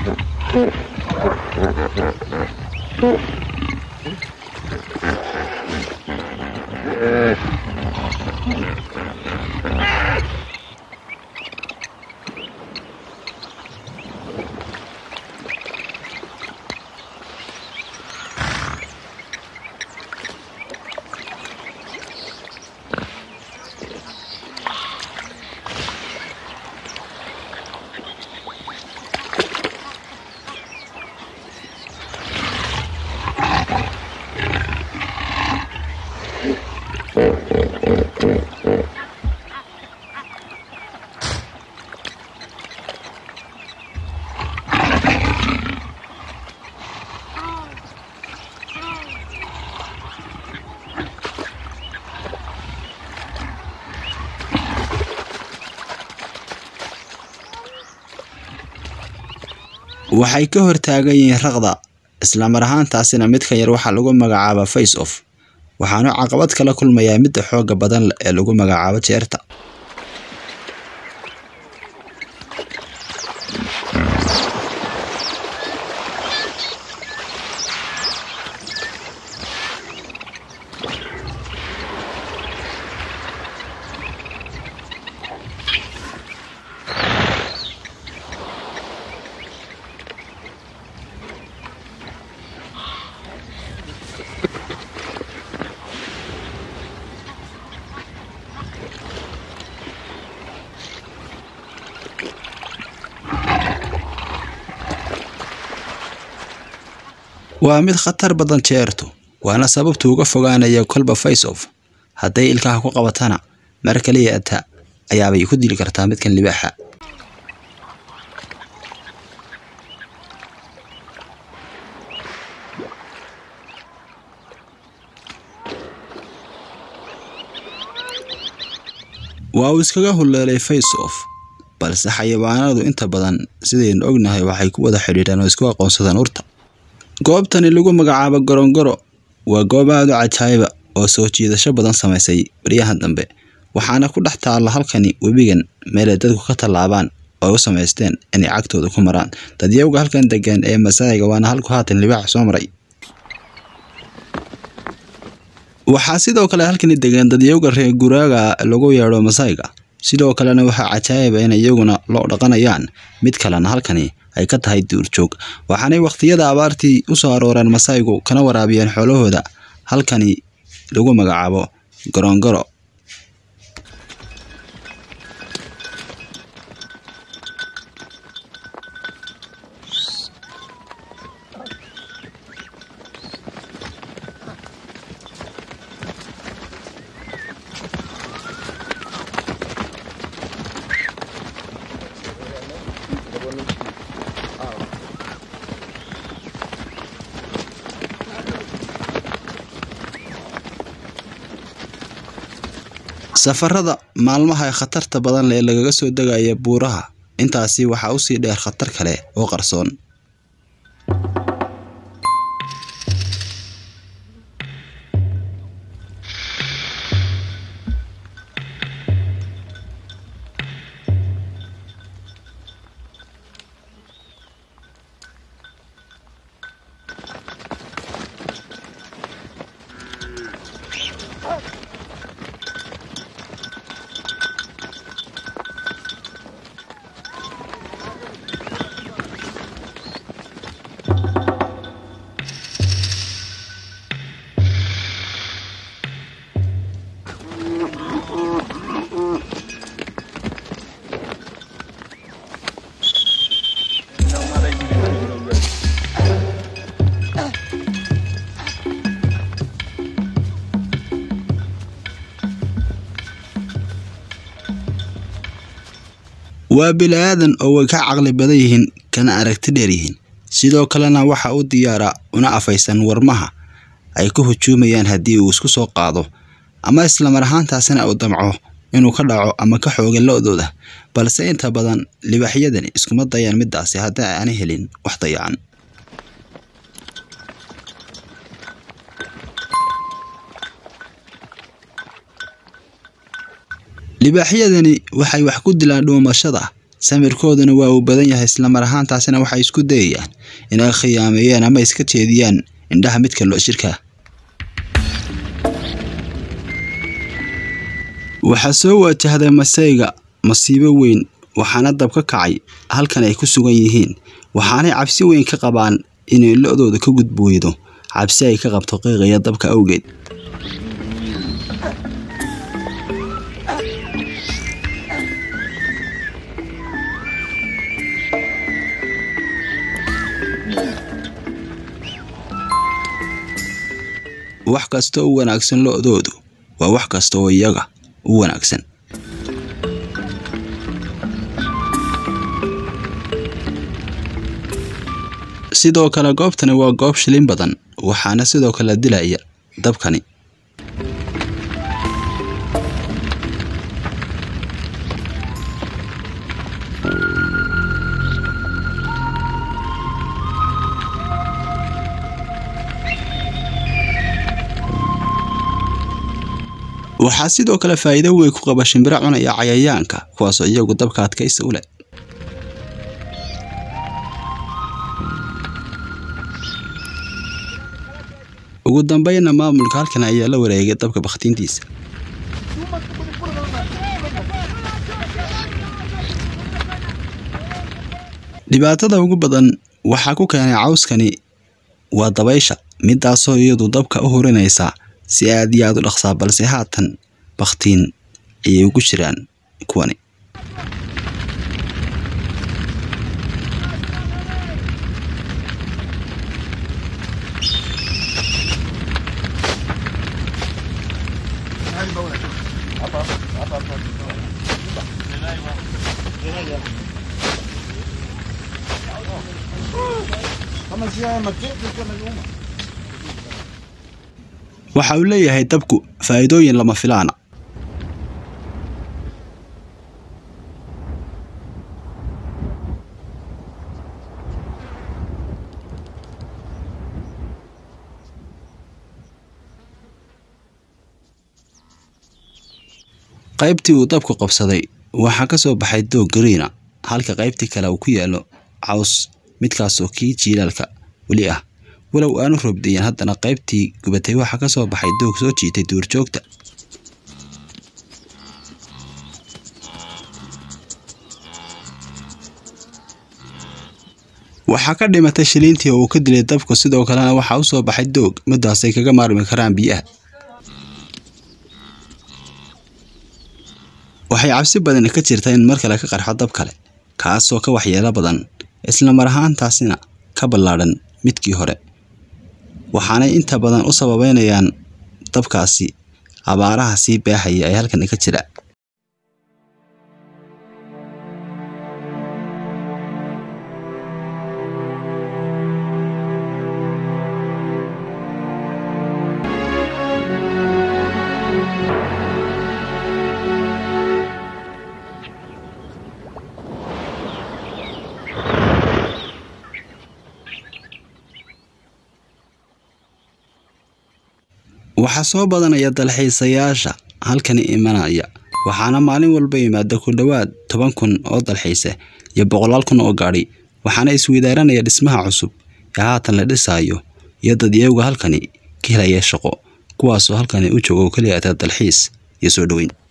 waxay ka hortaagan yihiin raqda islamar ahaantaasina midka yar waxaa lagu magacaabaa face off waxaanu caqabad kala kulmayaa midda xooga badan ee lagu magacaabo jeerta waa mid khatar badan jeertu waana sababtu uga fogaanaya kolba face off hadday ilkaha ku qabatana mar kaliya ata ayaabay ku dili kartaa midkan libaaxa waa uu iskaga huleelay face off balse xayawaanadu inta badan sidaynu ognahay waxay ku wada xidhiidhaan oo isku aqoonsadaan urta goobtani lagu magacaabo gorongoro waa goob aada u cajaayiba oo soo jiidasho badan samaysay baryahan dambe waxaana ku dhex taalla halkani webigan meelay dadku ka tallaabaan oo u samaysteen inay cagtooda ku maraan dadyawga halkan degan ee masaayiga waana halku haatan libaax soo maray waxaa sidoo kale halkani degan dadyawga reer guraaga lagu yeedho masaayiga sidoo kalena waxaa cajaayiba in iyaguna loo dhaqanayaan mid kalena halkani ay ka tahay duurjoog waxaanay wakhtiyada abaartii u soo arooreen masaayigu kana waraabiyeen xoolahooda halkani lagu magacaabo gorongoro safarada maalmaha ee khatarta badan leh ee lagaga soo degaya buuraha intaasi waxaa usii dheer khatar kale oo qarsoon waa bili-aadan oo way ka caqli badan yihiin kana aragti dheer yihiin sidoo kalena waxa u diyaara una afaysan warmaha ay ku hujuumayaan haddii uu isku soo qaado ama islamar ahaantaasina uu damco inuu ka dhaco ama ka xooga lo-dooda balse inta badan libaaxyadani iskuma dayaan midaasi haddii aanay helin wax dayacan libaaxyadani waxay wax ku dilaan dhuumashada samirkooduna waa uu badan yahay islamar ahaantaasina waxay isku dayayaan inay khiyaameeyaan ama iska jeediyaan indhaha midka loo shirkaa waxaa soo wajahday masayga masiibo weyn waxaana dab ka kacay halkan ay ku sugan yihiin waxaanay cabsi weyn ka qabaan inay lo-dooda ka gudbooydo cabsi ay ka qabto qiiqaya dabka awgeed wax kasta u wanaagsan lo-doodu waa wax kasta oo iyaga u wanaagsan sidoo kale goobtani waa goob shilin badan waxaana sidoo kale dilaya dabkani waxaa sidoo kale faa'iido weyn ku qaba shimbiro cunaya cayayaanka kuwaasoo iyagu dabka adkaysi u leh ugu dambeynna maamulka halkan ayaa la wareegay dabka bakhtiintiisa dhibaatada ugu badan waxaa ku keenay cawskani waa dabaysha midaasoo iyadu dabka u hurinaysa si aad iyo aad u dhaqsaa balse haatan bakhtiin ayay ugu jiraan kuwani waxa uu leeyahay dabku faa'iidooyin lama filaana qaybtii uu dabku qabsaday waxaa ka soo baxay doog gariina halka qaybtii kale uu ku yaalo caws midkaasoo kii jiilaalka weli ah walow aanu roobdayan haddana qaybtii gubatay waxaa ka soo baxay doog soo jiitay duurjoogta waxaa ka dhimatay shiliintii oo uu ka dilay dabku sidoo kalena waxaa u soo baxay doog midaasay kaga maarmi karaan biyaha waxay cabsi badani ka jirta in mar kale ka qarxo dab kale kaasoo ka waxyeelo badan isla mar ahaantaasina ka ballaadhan midkii hore waxaanay inta badan u sababeynayaan dabkaasi abaaraha sii baaxaya ee halkan ka jira waxaa soo badanaya dalxiisayaasha halkani imanaya waxaana maalin walba yimaada ku dhowaad toban kun oo dalxiise iyo boqolaal kun oo gaadhi waxaana isweydaaranaya dhismaha cusub ee haatan la dhisaayo iyo dad iyagu halkani ka helaya shaqo kuwaasoo halkani u jooga oo keliya dalxiis iyo soo dhoweyn